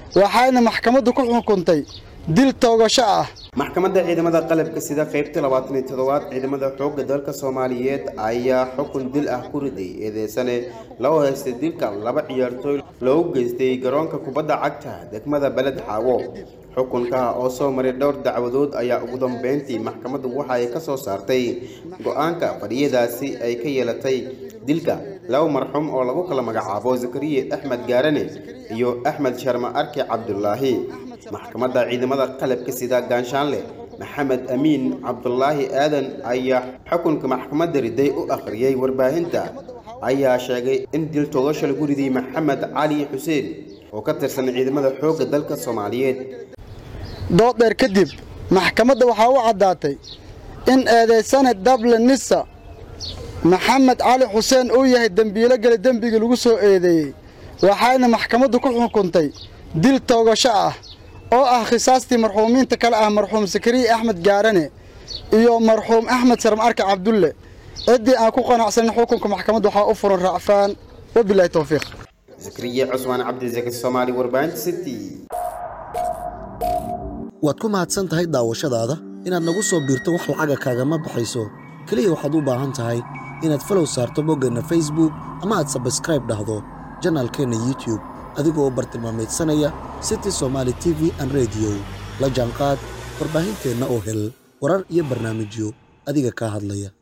waxayna maxkamaddu ku xukuntay dil toogasho ah maxkamadda ciidamada qalabka sida qaybta labaatan iyo toddobaad ciidamada xoogga dalka soomaaliyeed ayaa xukun dil ah ku riday eedeysane loo haystay dilka laba ciyaartooy loogu geystay garoonka kubadda cagta degmada beled xaawo xukunka oo soo maray dhowr dacwadood ayaa ugu dambeyntii maxkamaddu waxa ay ka soo saartay go-aanka fadhiyadaasi ay ka yeelatay dilka laba marxuum oo lagu kala magacaabo zakariye axmed gaarane iyo axmed sharma arki cabdulaahi maxkamadda ciidamada qalabka sida gaanshaanle maxamed amiin cabdulaahi aadan ayaa xukunka maxkamadda riday u akhriyey warbaahinta ayaa sheegay in dil toogasho lagu riday maxamed cali xuseen oo ka tirsan ciidamada xoogga dalka soomaaliyeed dood dheer kadib maxkamadda waxaa u caddaatay in eedaysane dable nisa maxamed cali xuseen uu yahay dembiilo geli dembigii lagu soo eedeeyey waxayna maxkamaddu ku xukuntay dil toogasho ah oo ah khisaastii marxuumiinta kale ah marxuum sakariye axmed gaarane iyo marxuum axmed sarma arka cabdulle ciddii aan ku qanacsanin xukunka maxkamadda waxaa u furan raacfaan wabilaahi towfiiq zakariye cusmaan cabdisaki soomaali warbaahinta city waad ku mahadsan tahay daawashadaada inaad nagu soo biirto wax lacaga kaagama baxayso keliya waxaad u baahan tahay inaad falow saarto boggeenna facebook ama aad sabskraib dhahdo janaalkeenna youtube adigoo bartilmaamaydsanaya city somaali t v an rediyo la jaanqaad warbaahinteenna oo hel warar iyo barnaamijyo adiga kaa hadlaya